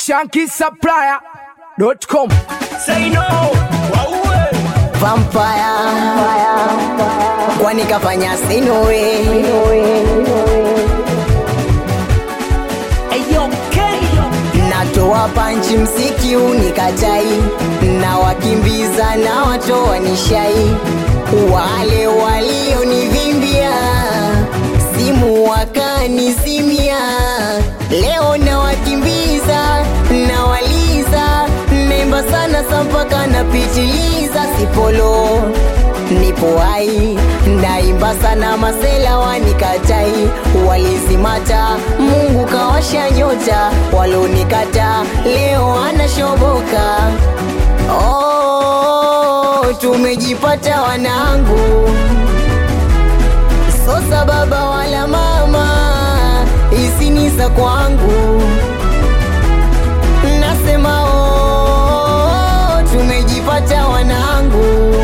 shankisupplier.com. Say no, wauwe. vampire kwani kafanya sinowe Eyo, Kenny. natoa panchi msiki unikatai na wakimbiza na watoa nishai wale walionivimbia simu wakanizimia leo na wakimbiza na waliza nemba sana sampaka napitiliza sipolo nipo hai naimba sana masela wanikatai walizimata mungu kawasha nyota walonikata leo anashoboka oh, tumejipata wanangu sosa baba wala mama isinisa kwangu nasema oh, tumejipata wanangu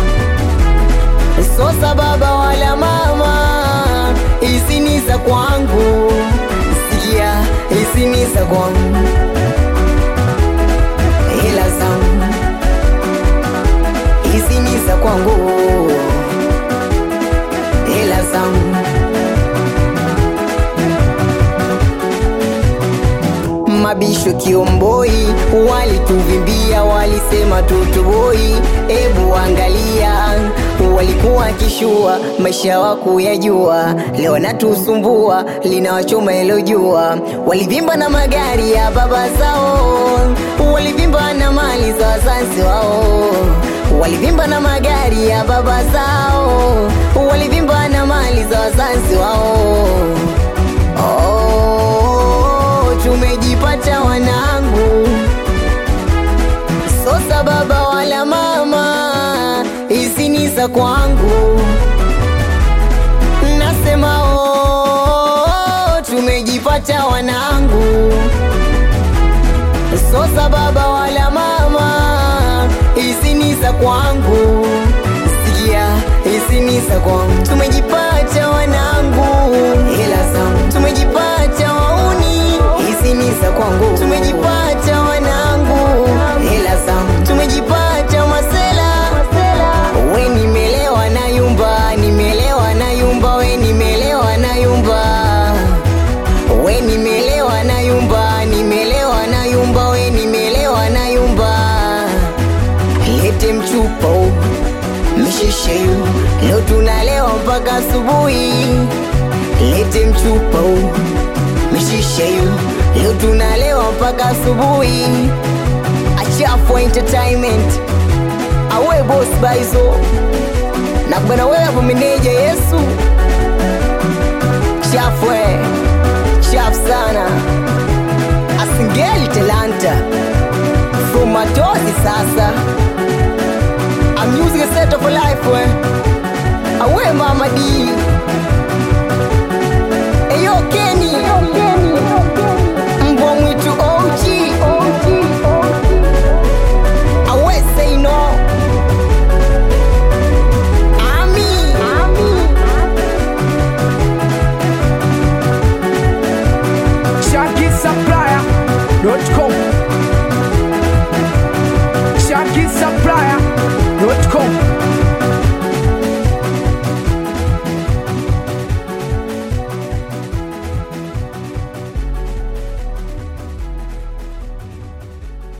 sosa baba wala mama isinisa kwangu sikia isinisa kwangu hela zangu isinisa kwangu hela zangu mabisho kiomboi walituvimbia walisema tutoboi ebu angalia walikuwa kishua maisha wako yajua leo natusumbua linawachoma ilo jua walivimba na magari ya baba zao walivimba na mali za wazazi wao walivimba na magari ya baba zao walivimba na mali za wazazi wao Oh, tumejipata wanangu, sosa baba wala mama, isinisa kwangu. Nasema oh, tumejipata wanangu, sosa baba wala mama, isinisa kwangu. Sikia, isinisa kwangu, tumejipata wanangu, hela zangu tumejipata wauni, isinisa kwangu, tumejipata wanangu, hela zangu tumejipata masela, we nimelewa na yumba, nimelewa na yumba, we nimelewa na yumba, we nimelewa na yumba, nimelewa na yumba, we nimelewa na yumba, lete mchupa huu mshisheyu leo tunalewa mpaka asubuhi lete mchupa huu mshisheyu leo tunalewa mpaka asubuhi achafu entertainment awe boss baizo na bwana wewe hapo meneja yesu chafwe chafu sana asingeli talanta from matozi sasa I'm using a set of a life, we. Away, Mama D.